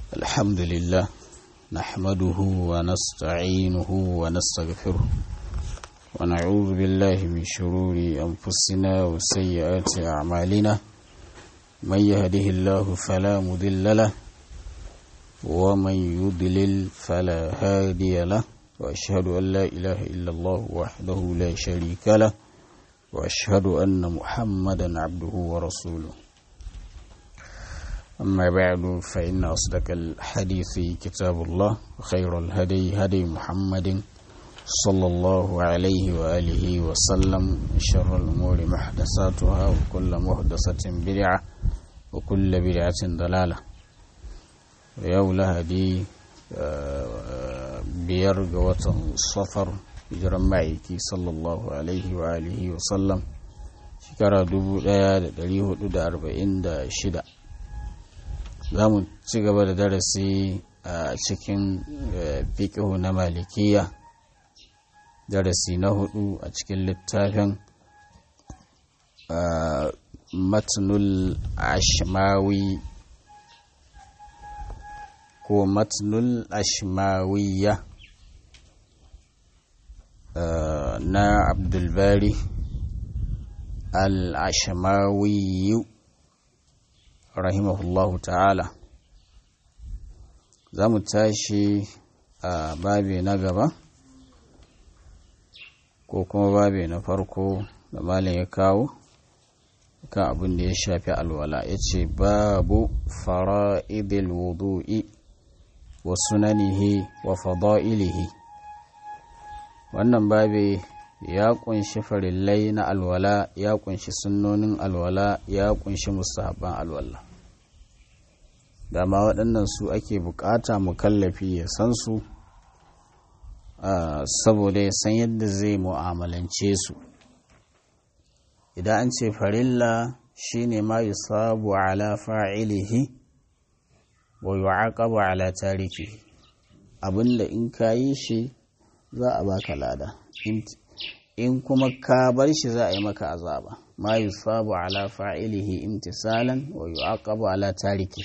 الحمد لله نحمده ونستعينه ونستغفره ونعوذ بالله من شرور أنفسنا وسيئات أعمالنا من يهده الله فلا مضل له ومن يضلل فلا هادي له وأشهد أن لا إله إلا الله وحده لا شريك له وأشهد أن محمدا عبده ورسوله أما بعد فإن أصدق الحديث كتاب الله وخير الهدي هدي محمد صلى الله عليه وآله وسلم شر الأمور محدثاتها وكل محدثة بدعة وكل بدعة ضلالة yau lahadi biyar ga watan safar hijiran ma'aiki sallallahu alaihi wa alihi wa sallam shekara 1446 za mu ci gaba da darasi a cikin fiƙihu na malikiya darasi na hudu a cikin littafin matnul ashmawi ko matnul ashmawiyya na abdulbari al-ashmawiyu rahimahullahu ta'ala za mu tashi a babe na gaba ko kuma babe na farko da malin ya kawo kan abin da ya shafi alwala ya ce babu fara'idil wudu'i wa sunanihi wa fada'ilihi wannan babe ya kunshi farillai na alwala ya kunshi sunnonin alwala ya kunshi musahaban alwala dama waɗannan su ake bukata mukallafi ya san su saboda ya san yadda zai mu'amalance su idan an ce farilla shine ma yusabu ala fa'ilihi wa yu'aqabu ala tariki abinda in ka yi shi za a baka lada in kuma ka bar shi za a yi maka azaba ma yusabu ala fa'ilihi imtisalan wa yu'aqabu ala tariki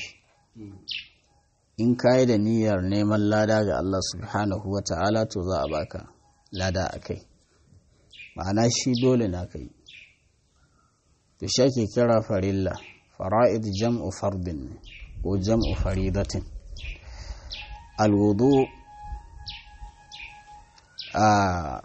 in ka yi da niyyar neman lada ga Allah subhanahu wa ta'ala to za a baka lada a kai ma'ana shi dole na kai to shi ake kira farilla fara'id jam'u fardin ne ko jam'u faridatin alwudu a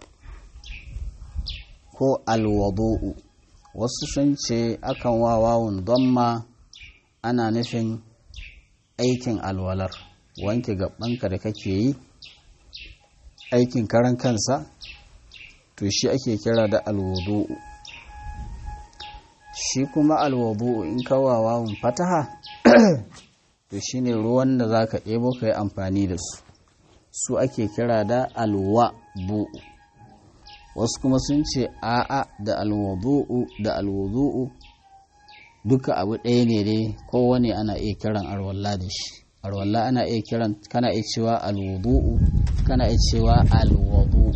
ko alwadu'u wasu sun ce akan wa wawun damma ana nufin aikin alwalar wanke gabanka da kake yi aikin karan kansa to shi ake kira da alwudu'u shi kuma alwadu'u in kawa wawun fataha to shine ruwan da zaka ɗebo ka yi amfani da su su ake kira da alwa bu'u wasu kuma sun ce a'a da alwadu'u da alwudu'u duka abu ɗaya ne dai kowane ana iya kiran arwalla da shi arwalla ana iya kiran kana iya cewa alwudu'u kana iya cewa alwadu'u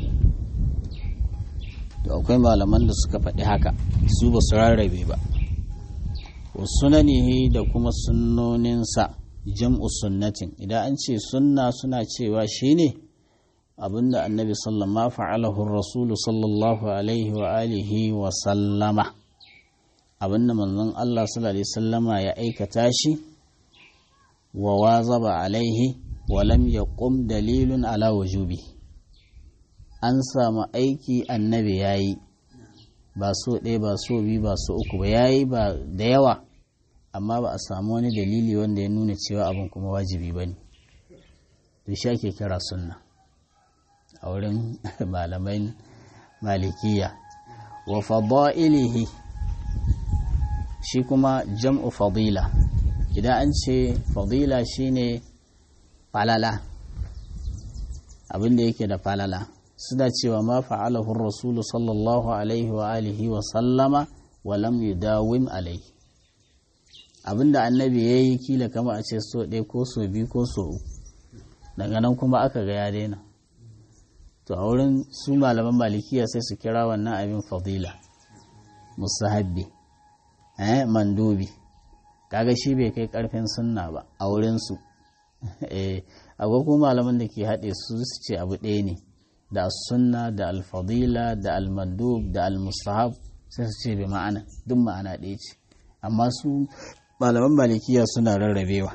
to akwai malaman da suka faɗi haka su ba su rarrabe ba sunanihi da kuma sunnoninsa jam'u sunnatin idan an ce sunna suna cewa shine abinda annabi sallama fa'alahu rasulu sallallahu alaihi wa alihi wa sallama abinda manzon Allah sallallahu alaihi sallama ya aikata shi wa wazaba alaihi wa lam yaqum dalilun ala wujubi an samu aiki annabi yayi ba so ɗaya ba so biyu ba so uku ba yayi ba da yawa amma ba a samu wani dalili wanda ya nuna cewa abin kuma wajibi ba ne da shi ake kira sunna a wurin malamai malikiya wa fada'ilihi shi kuma jam'u fadila idan an ce fadila shine falala abin da yake da falala suna cewa ma fa'alahu rasulu sallallahu alaihi wa alihi wa sallama wa lam yudawim alaihi abinda annabi ya yi kila kama a ce so ɗaya ko so biyu ko so uku daga nan kuma aka ga ya daina to a wurin su malaman malikiya sai su kira wannan abin fadila musahabbi eh mandubi kaga shi bai kai karfin sunna ba a wurinsu akwai kuma malaman da ke haɗe su su ce abu ɗaya ne da sunna da alfadila da almandub da almustahab sai su ce bi ma'ana duk ma'ana ɗaya ce amma su malaman malikiya suna rarrabewa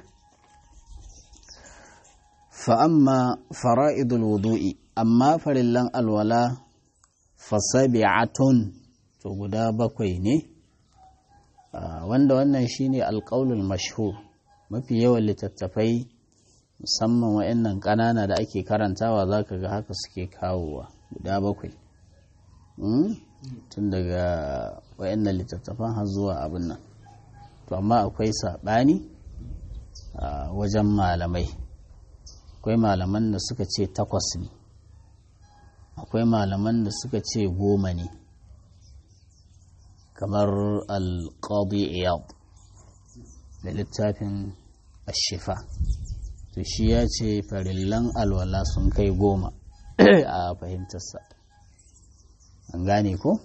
fa'amma fara'idul wudu'i amma farillan alwala fasabi'atun to guda bakwai ne wanda wannan shine alƙaulul mashhur mafi yawan littattafai musamman wa'annan ƙanana da ake karantawa za ka ga haka suke kawowa guda bakwai tun daga wa'annan littattafan har zuwa abin nan to amma akwai saɓani wajen malamai akwai malaman da suka ce takwas ne akwai malaman da suka ce goma ne kamar alƙadi iyad da littafin ashifa to shi ya ce farillan alwala sun kai goma a fahimtarsa an gane ko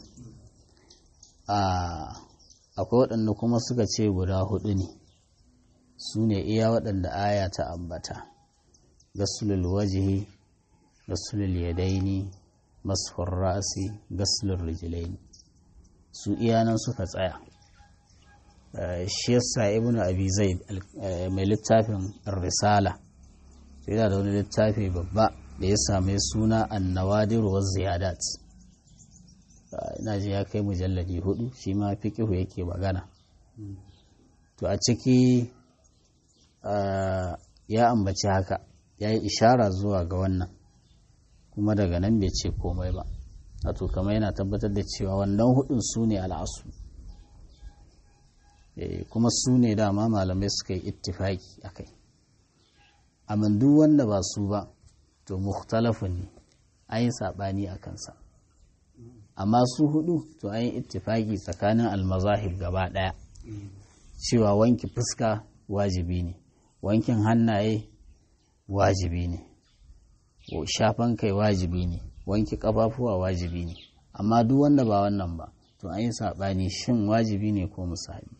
akwai waɗanda kuma suka ce guda hudu ne su ne iya waɗanda aya ta ambata gasulul wajihi gasulul yadaini masfur ra'asi gasulul rijilaini su iyanan suka tsaya shi yasa ibnu abi zaid mai littafin risala yana da wani littafi babba da ya same suna annawadir wa ziyadat ina ji ya kai mujalladi hudu shi ma fiqihu yake magana to a ciki ya ambaci haka ya yi ishara zuwa ga wannan kuma daga nan bai ce komai ba wato kamar yana tabbatar da cewa wannan hudun su ne al'asu kuma su ne dama malamai suka yi ittifaki a kai amma duk wanda ba su ba to mukhtalafun ne an yi saɓani a kansa amma su hudu to an yi ittifaki tsakanin almazahib gaba ɗaya cewa wanki fuska wajibi ne wankin hannaye wajibi ne shafan kai wajibi ne wanki kafafuwa wajibi ne amma duk wanda ba wannan ba to an yi saɓani shin wajibi ne ko musahabi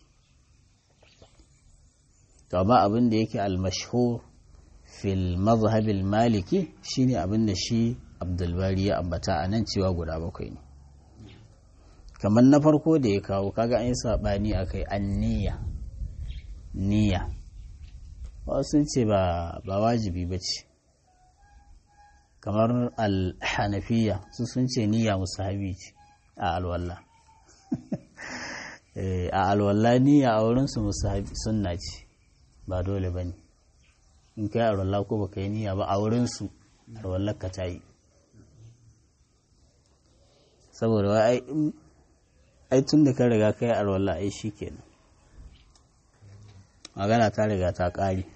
to ba abin da yake almashhur fil mazhabil maliki shine abin da shi abdulbari ya ambata a nan cewa guda bakwai ne kamar na farko da ya kawo kaga an yi saɓani a kai an niyya niyya sun ce ba wajibi ba ce kamar alhanafiya su sun ce niyya musahabi ce a alwallah a alwallah niyya a wurinsu musahabi sunna ce ba dole ba ne in kai alwallah ko baka yi niyya ba a wurinsu alwallah ka ta yi saboda wai ai tun da ka riga kai alwallah ai shi kenan magana ta riga ta ƙare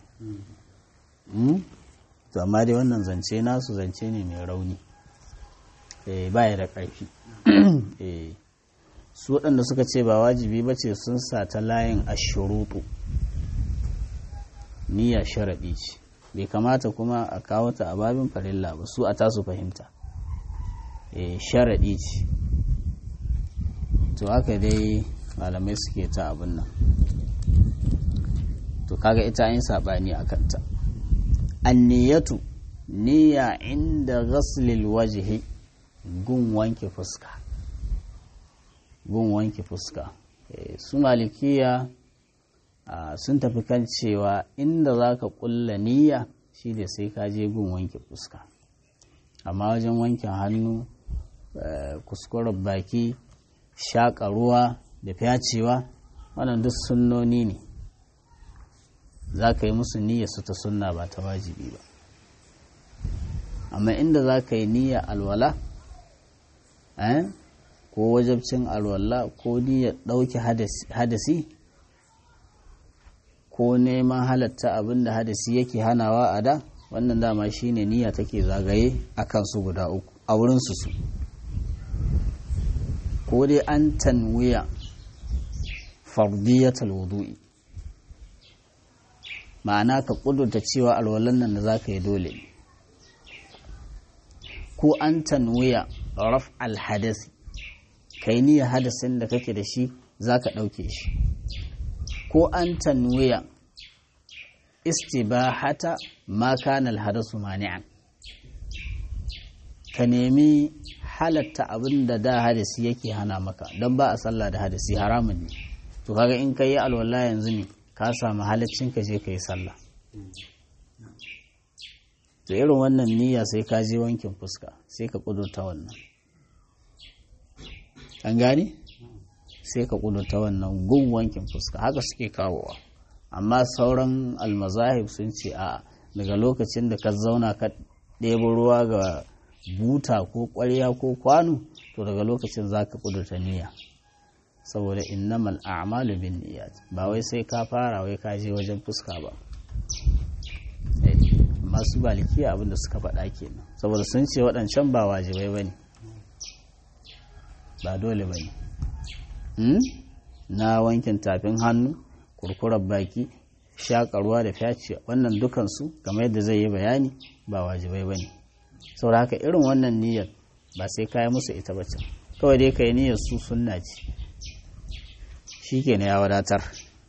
to amma dai wannan zance nasu zance ne mai rauni baya da ƙarfi su waɗanda suka ce ba wajibi ba ce sun sa ta layin ashurutu niyya sharaɗi ce bai kamata kuma a kawo ta a babin farilla ba su a tasu fahimta sharaɗi ce to haka dai malamai suke ta abin nan to kaga ita yin saɓani a kanta anniyatu niyya inda ghaslil wajhi gun wanke fuska gun wanke fuska su malikiya sun tafi kan cewa inda za ka kulla niyya shi da sai ka je gun wanke fuska amma wajen wankin hannu kuskuren baki shaƙa ruwa da fyacewa wannan duk sunnoni ne za ka yi musu niyya su ta sunna ba ta wajibi ba amma inda za ka yi niyya alwala ko wajabcin alwala ko niyyar ɗauke hadasi ko neman halatta abin da hadasi yake hanawa a da wannan dama shine niyya take zagaye a kansu guda uku a wurinsu su ko dai an tanwiya fardiyatal wudu'i ma'ana ka kudurta cewa alwalan nan da za ka yi dole ne ko an tanwiya raf alhadasi ka yi niyyar hadasin da kake da shi za ka ɗauke shi ko an tanwiya istibahata ma kana alhadasu mani'an ka nemi halatta abin da da hadisi yake hana maka don ba a sallah da hadisi haramun ne to kaga in ka yi alwala yanzu ne ka samu halaccin ka je ka yi sallah to irin wannan niyya sai ka je wankin fuska sai ka kudurta wannan an gane sai ka kudurta wannan gun wankin fuska haka suke kawowa amma sauran almazahib sun ce a daga lokacin da ka zauna ka ɗebo ruwa ga buta ko ƙwarya ko kwano to daga lokacin za ka kudurta niyya saboda innamal a'malu bin niyyat ba wai sai ka fara wai ka je wajen fuska ba masu balikiya abinda suka faɗa kenan saboda sun ce waɗancan ba wajibai ba ne ba dole ba ne na wankin tafin hannu kurkurar baki shaƙarwa da fyaci wannan dukansu kamar yadda zai yi bayani ba wajibai ba ne saboda haka irin wannan niyyar ba sai kayi musu ita ba can kawai dai ka yi niyyar su sunna ce shi ke ya wadatar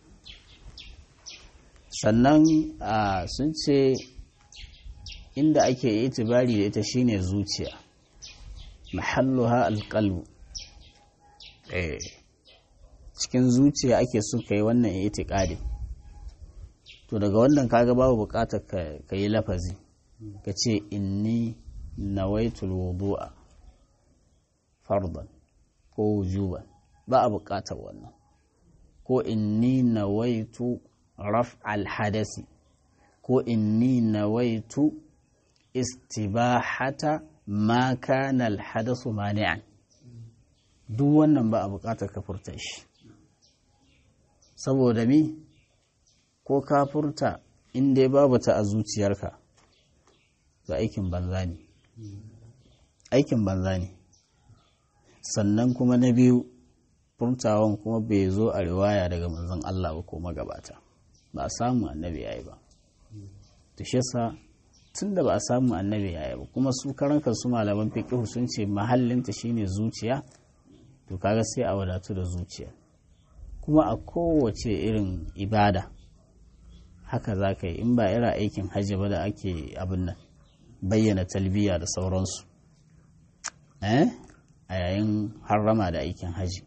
sannan sun ce inda ake itibari da ita shine zuciya mahalluha alqalbu eh cikin zuciya ake so kai wannan itiqadi to daga wannan kaga babu bukatar ka yi lafazi ka ce inni nawaitul wudu'a fardan ko wujuban ba a bukatar wannan ko inni nawaitu raf al-hadasi ko inni nawaitu istibahata ma kana alhadasu mani'an duk wannan ba a bukatar ka furta shi saboda mi ko ka furta inda babu ta a zuciyarka ga aikin banza ne aikin banza ne sannan kuma na biyu furtawan kuma bai zo a riwaya daga manzon Allah ba ko magabata ba a samu annabi yayi ba to shi yasa tun da ba a samu annabi yaya ba kuma su karan su malaman fiqh sun ce mahallinta shine zuciya to kaga sai a wadatu da zuciya kuma a kowace irin ibada haka za ka yi in ba irin aikin hajji ba da ake abin nan bayyana talbiya da sauransu eh a yayin harrama da aikin hajji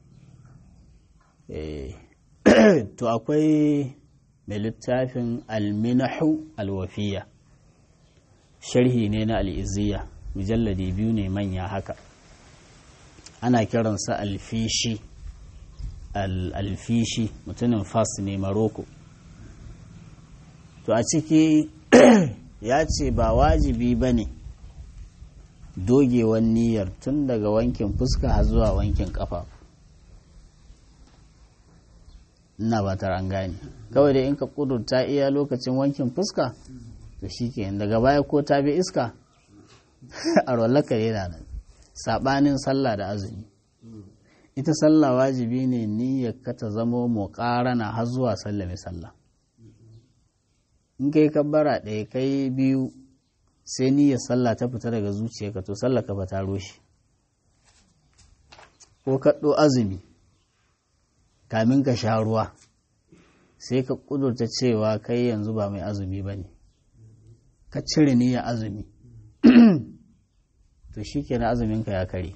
to akwai mai littafin alminahu alwafiya sharhi ne na al'iziya mujalladi biyu ne manya haka ana kiransa alfishi alfishi mutumin fas ne maroko to a ciki ya ce ba wajibi ba ne dogewan niyyar tun daga wankin fuska har zuwa wankin kafa ina ba an gane kawai dai in ka kudurta iya lokacin wankin fuska to shi ke daga baya ko ta bi iska a rollaka yana nan saɓanin sallah da azumi ita sallah wajibi ne niyyar ka ta zamo muƙarana har zuwa sallame sallah in kai kabbara ɗaya kai biyu sai niyyar sallah ta fita daga zuciyarka to sallah ka ta roshi ko kaɗo azumi kamin ka sha ruwa sai ka ƙudurta cewa kai yanzu ba mai azumi ba ne ka cire niyyar azumi to shi ke na azuminka ya kare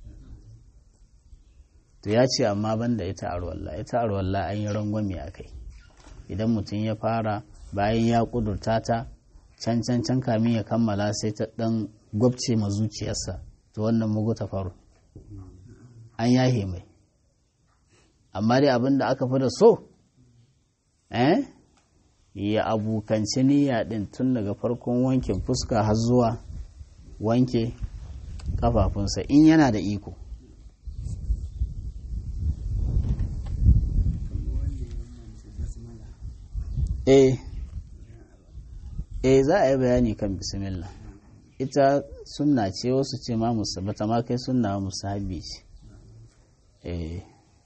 to ya ce amma banda ita arwalla ita arwalla an yi rangwame a kai idan mutum ya fara bayan ya kudurta ta can can can kamin ya kammala sai ta dan gwabce ma zuciyarsa to wannan mugu ta faru an yahe mai amma dai abin da aka fi da so eh ya abukanci niyya din tun daga farkon wankin fuska har zuwa wanke kafafunsa in yana da iko eh eh za a yi bayani kan bismillah ita sunna ce wasu ce ma musu bata ma kai sunna musu habi ce eh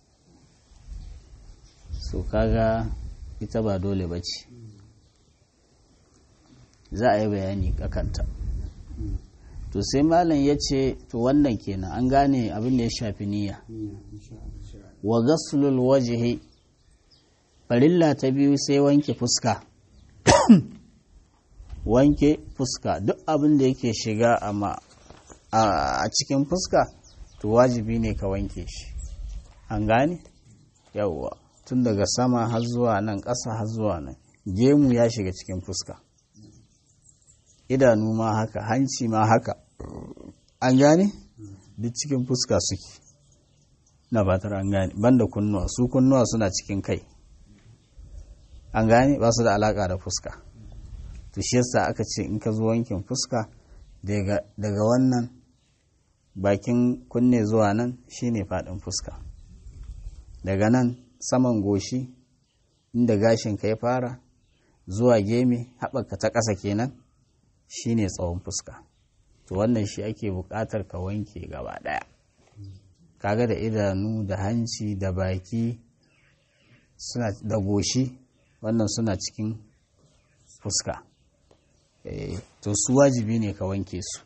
so kaga ita ba dole ba ce za a yi bayani kakanta to sai malam ya ce to wannan kenan an gane abin da ya shafi niyya wa gaslul wajhi farilla ta biyu sai wanke fuska wanke fuska duk abin da yake shiga a cikin fuska to wajibi ne ka wanke shi an gane yawwa tun daga sama har zuwa nan ƙasa har zuwa nan gemu ya shiga cikin fuska idanu ma haka hanci ma haka an gane duk cikin fuska suke na batar an gane banda kunnuwa su kunnuwa suna cikin kai an gane ba su da alaka da fuska to shi yasa aka ce in ka zo wankin fuska daga wannan bakin kunne zuwa nan shine faɗin fuska daga nan saman goshi inda gashin ka ya fara zuwa geme haɓaka ta ƙasa kenan shine tsawon fuska to wannan shi ake buƙatar ka wanke gaba ɗaya kaga da idanu da hanci da baki suna da goshi wannan suna cikin fuska to su wajibi ne ka wanke su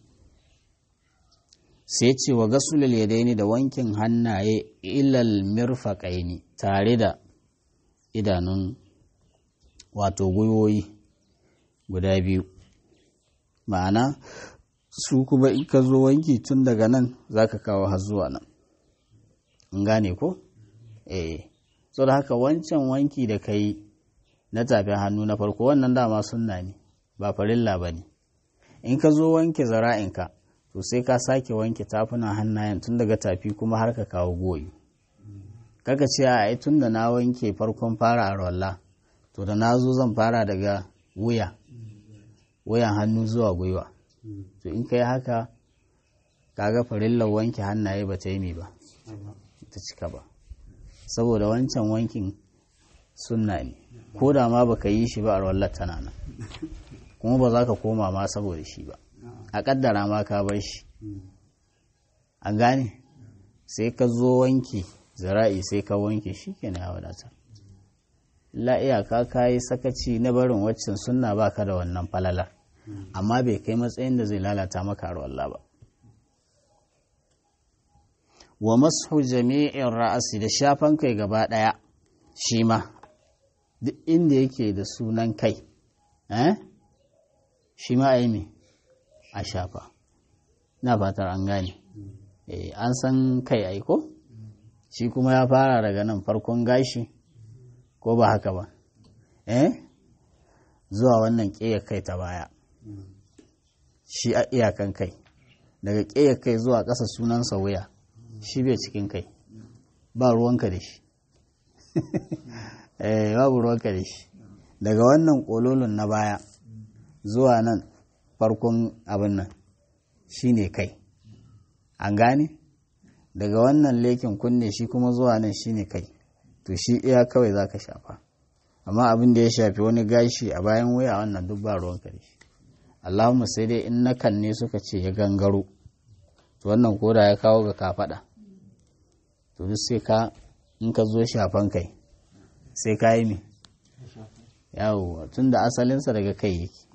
sai ce wa gasulul yadaini da wankin hannaye ilal mirfaqaini tare da idanun wato gwiwoyi guda biyu ma'ana su kuma in ka zo wanki tun daga nan za ka kawo har zuwa nan in gane ko? eh so da haka wancan wanki da ka yi na tafin hannu na farko wannan dama sunna ne ba farilla ba ne in ka zo wanke zara'inka to sai ka sake wanke tafunan hannayen tun daga tafi kuma har ka kawo goyi kaka ce a tun da na wanke farkon fara a rolla to da na zo zan fara daga wuya wuyan hannu zuwa gwiwa to in ka yi haka kaga farillar wanke hannaye ba ta yi mi ba ta cika ba saboda wancan wankin sunna ne ko da ma baka yi shi ba a rawar tana nan kuma ba za ka koma ma saboda shi ba a kaddara ma ka bar shi an gane sai ka zo wanke zira'i sai ka wanke shi ke na wadatar la iyaka ka yi sakaci na barin waccan sunna baka da wannan falalar amma bai kai matsayin da zai lalata maka Allah ba wa masu jami'in ra'asi da shafan kai gaba ɗaya shi ma duk inda yake da sunan kai eh shi ma a a shafa na fatar an gane an san kai aiko shi kuma ya fara daga nan farkon gashi ko ba haka ba eh zuwa wannan ƙeyar kai ta baya shi a iyakan kai daga ƙeyar kai zuwa ƙasa sunansa wuya shi bai cikin kai ba ruwanka da shi eh babu ruwanka da shi daga wannan ƙololon na baya zuwa nan farkon abin nan shi ne kai an gane daga wannan lekin kunne shi kuma zuwa nan shi ne kai to shi iya kawai za ka shafa amma abin da ya shafi wani gashi a bayan wuya wannan duk ba ruwanka da shi allahumma sai dai in nakan ne suka ce ya gangaro to wannan koda ya kawo ga kafaɗa to duk sai ka in ka zo shafan kai sai ka yi mi yawo tun da asalinsa daga kai yake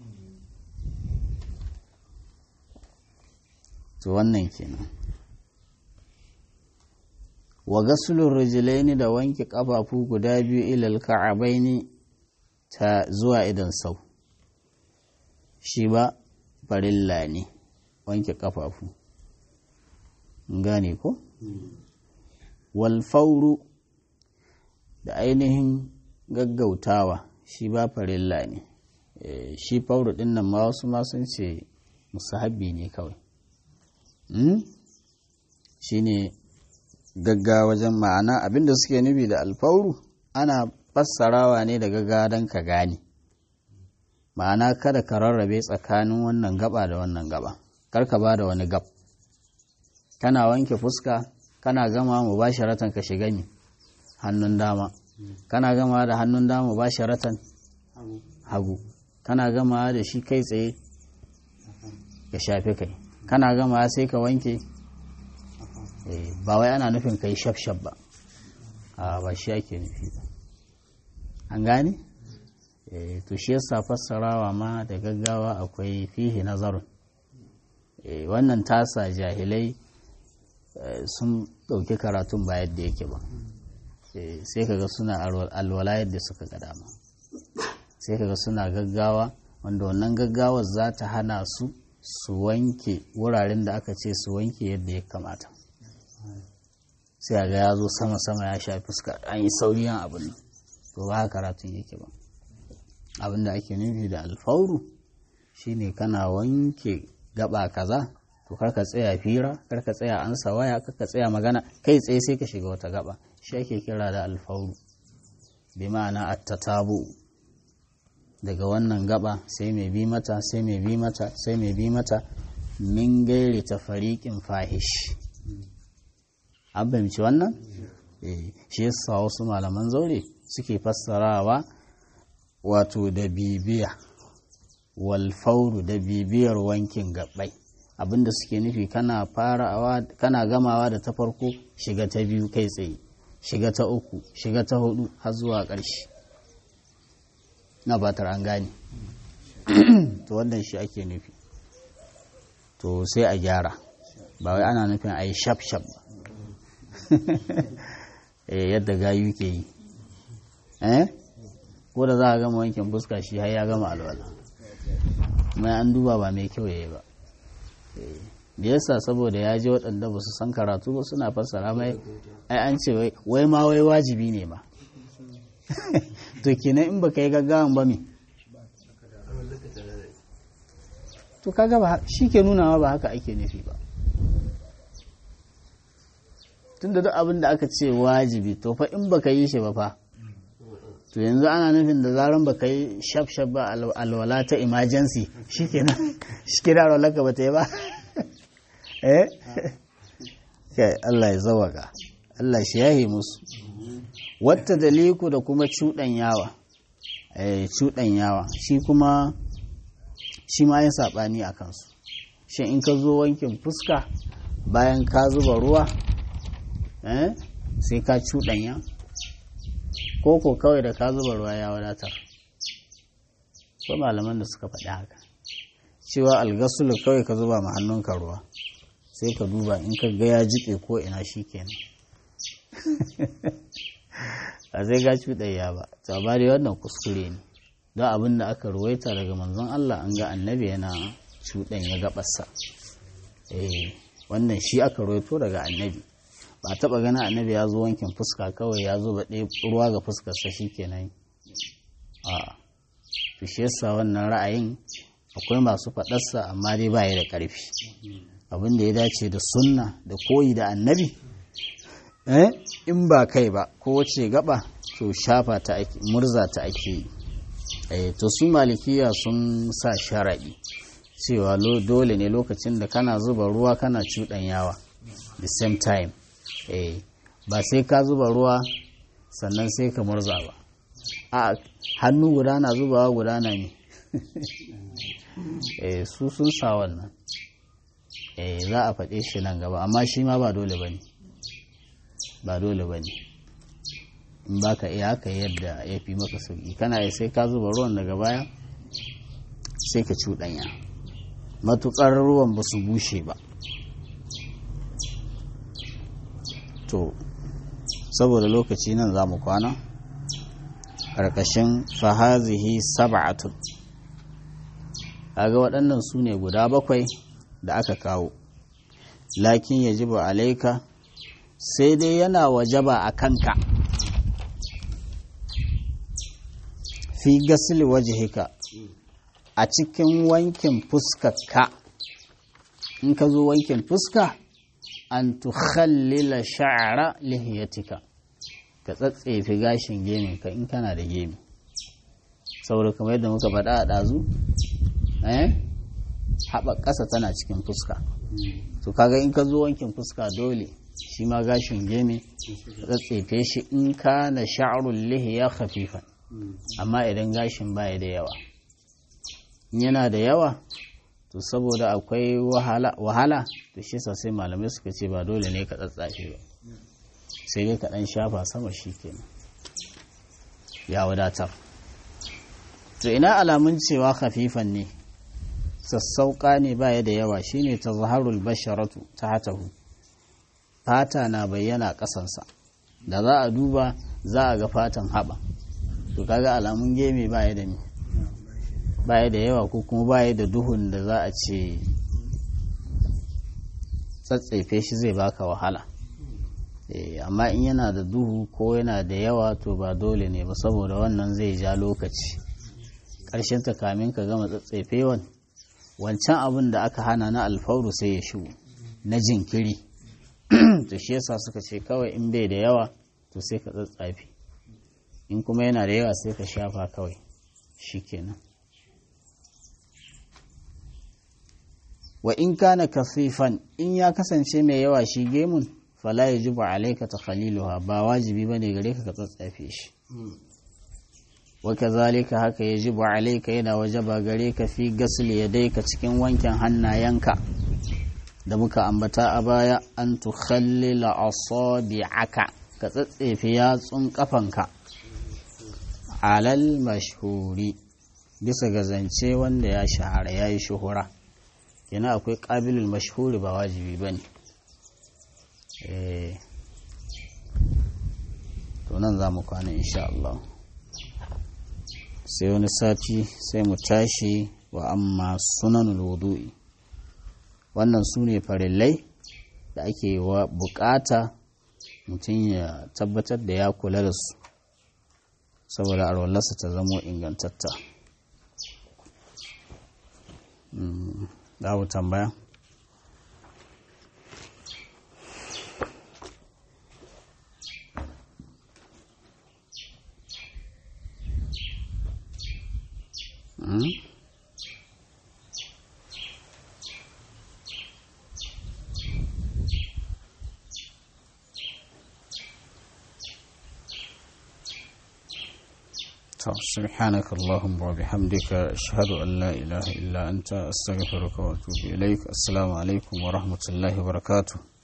to wannan kenan wa gasulun rijilaini da wanke ƙafafu guda biyu ilal ka'abaini ta zuwa idan sau shi ba farilla ne wanke ƙafafu gane ko walfauru da ainihin gaggautawa shi ba farilla ne shi fauru ɗin nan ma wasu ma sun ce musahabi ne kawai shi ne gaggawa wajen ma'ana abinda suke nufi da alfauru ana fassarawa ne da gaggawa don ka gane ma'ana kada ka rarrabe tsakanin wannan gaba da wannan gaba kar ka ba da wani gab kana wanke fuska kana gama mu ba sharatan ka shiga ni hannun dama kana gama da hannun dama ba sharatan hagu kana gama da shi kai tsaye ya shafe kai kana gama sai ka wanke ba wai ana nufin kai shaf-shaf ba a ba shi ake nufi ba an gane to shi yasa fassarawa ma da gaggawa akwai fihi nazarun wannan tasa jahilai sun ɗauki karatun ba yadda yake ba sai kaga suna alwala yadda suka ga dama sai kaga suna gaggawa wanda wannan gaggawar za ta hana su su wanke wuraren da aka ce su wanke yadda ya kamata sai ga ya zo sama-sama ya sha fuska an yi sauriyan abin nan to ba karatun yake ba abin da ake nufi da alfauru shine kana wanke gaba kaza to karka tsaya fira karka tsaya ansa waya karka tsaya magana kai tsaye sai ka shiga wata gaba shi ake kira da alfauru bi ma'ana attatabu daga wannan gaba sai mai bi mata sai mai bi mata sai mai bi mata min gairi ta fariƙin fahish an fahimci wannan shi yasa wasu malaman zaure suke fassarawa wato da bibiya walfauru da bibiyar wankin gabbai abinda suke nufi kana farawa kana gamawa da ta farko shiga ta biyu kai tsaye shiga ta uku shiga ta hudu har zuwa ƙarshe na batar an gane to wannan shi ake nufi to sai a gyara ba wai ana nufin a yi shaf-shaf ba yadda gayu ke yi eh ko da za a gama wankin fuska shi har ya gama alwala mai an duba ba mai kyau ya yi ba da yasa saboda ya je waɗanda ba su san karatu ba suna fassara mai ai an ce wai ma wai wajibi ne ma to kenan in baka yi gaggawan ba me to kaga ba shi ke nunawa ba haka ake nufi ba tunda duk abin da aka ce wajibi to fa in baka yi shi ba fa to yanzu ana nufin da zaran baka yi shaf-shaf ba alwala ta emergency shikenan shikenan alwala ka bata yi ba eh kai Allah ya zawaka Allah shi yahi musu wata daliku da kuma cuɗanyawa eh cuɗanyawa shi kuma shi ma yin saɓani a kansu shi in ka zo wankin fuska bayan ka zuba ruwa eh sai ka cuɗanya ko ko kawai da ka zuba ruwa ya wadatar ko malaman da suka faɗi haka cewa algasulu kawai ka zuba ma hannunka ruwa sai ka duba in ka ga ya jiƙe ko ina shi kenan a sai ga cuɗayya ba to amma dai wannan kuskure ne don abin da aka ruwaita daga manzon Allah an ga annabi yana cuɗanya gabarsa eh wannan shi aka ruwaito daga annabi ba taɓa ganin annabi ya zo wankin fuska kawai ya zo baɗe ruwa ga fuskarsa shi kenan a to shi yasa wannan ra'ayin akwai masu faɗarsa amma dai ba ya da ƙarfi abin da ya dace da sunna da koyi da annabi eh in ba kai ba ko wace gaba to shafa ta ake murza ta ake yi eh to su malikiya sun sa sharaɗi cewa dole ne lokacin da kana zuba ruwa kana cuɗanyawa the same time eh ba sai ka zuba ruwa sannan sai ka murza ba a hannu guda na zubawa guda na ne eh su sun sa wannan eh za a faɗe shi nan gaba amma shi ma ba dole ba ne ba dole ba ne in ba ka iya haka yadda ya fi maka sauƙi kana yi sai ka zuba ruwan daga baya sai ka cuɗanya matuƙar ruwan ba su bushe ba to saboda lokaci nan za mu kwana ƙarƙashin fahazihi sab'atun kaga waɗannan su ne guda bakwai da aka kawo lakin ya jiba alaika sai dai yana wajaba a kanka fi gasili wajihika a cikin wankin fuskarka in ka zo wankin fuska an tukhallila sha'ara lihiyatika ka tsatsefi gashin gemin ka in kana da gemi saboda kamar yadda muka faɗa a ɗazu eh haɓa ƙasa tana cikin fuska to kaga in ka zo wankin fuska dole shi ma gashin gemi ka tsatsefe shi in kana sha'arul lihiya khafifan amma idan gashin baya da yawa in yana da yawa to saboda akwai wahala to shi sai malamai suka ce ba dole ne ka tsatsafe ba sai dai ka ɗan shafa sama shi kenan ya wadatar to ina alamun cewa khafifan ne sassauƙa ne baya da yawa shine ta zaharul basharatu ta hatahu fata na bayyana ƙasansa da za a duba za a ga fatan haɓa to kaga alamun geme baya da baya da yawa ko kuma baya da duhun da za a ce tsatsefe shi zai baka wahala amma in yana da duhu ko yana da yawa to ba dole ne ba saboda wannan zai ja lokaci ƙarshen ta kamin ka gama tsatsefewan wancan abin da aka hana na alfauru sai ya shigo na jinkiri to shi yasa suka ce kawai in bai da yawa to sai ka tsatsafe in kuma yana da yawa sai ka shafa kawai shikenan wa in kana kafifan in ya kasance mai yawa shi gemun fala yajibu alayka takhaliluha ba wajibi bane gare ka ka tsatsafe shi wa kazalika haka yajibu alayka yana wajaba gare ka fi gasli yadayka cikin wankin hannayenka da muka ambata a baya an tukhallila asabi'aka ka tsatsefe yatsun kafanka alal mashhuri bisa ga zance wanda ya shahara ya yi shuhura yana akwai ƙabilul mashhuri ba wajibi ba ne to nan za mu kwana insha Allah sai wani sati sai mu tashi wa amma sunanul wudu'i wannan su ne farillai da ake wa bukata mutum ya tabbatar da ya kula da su saboda arwallarsa ta zamo ingantatta za tambaya سبحانك اللهم وبحمدك أشهد أن لا إله إلا أنت أستغفرك وأتوب إليك السلام عليكم ورحمة الله وبركاته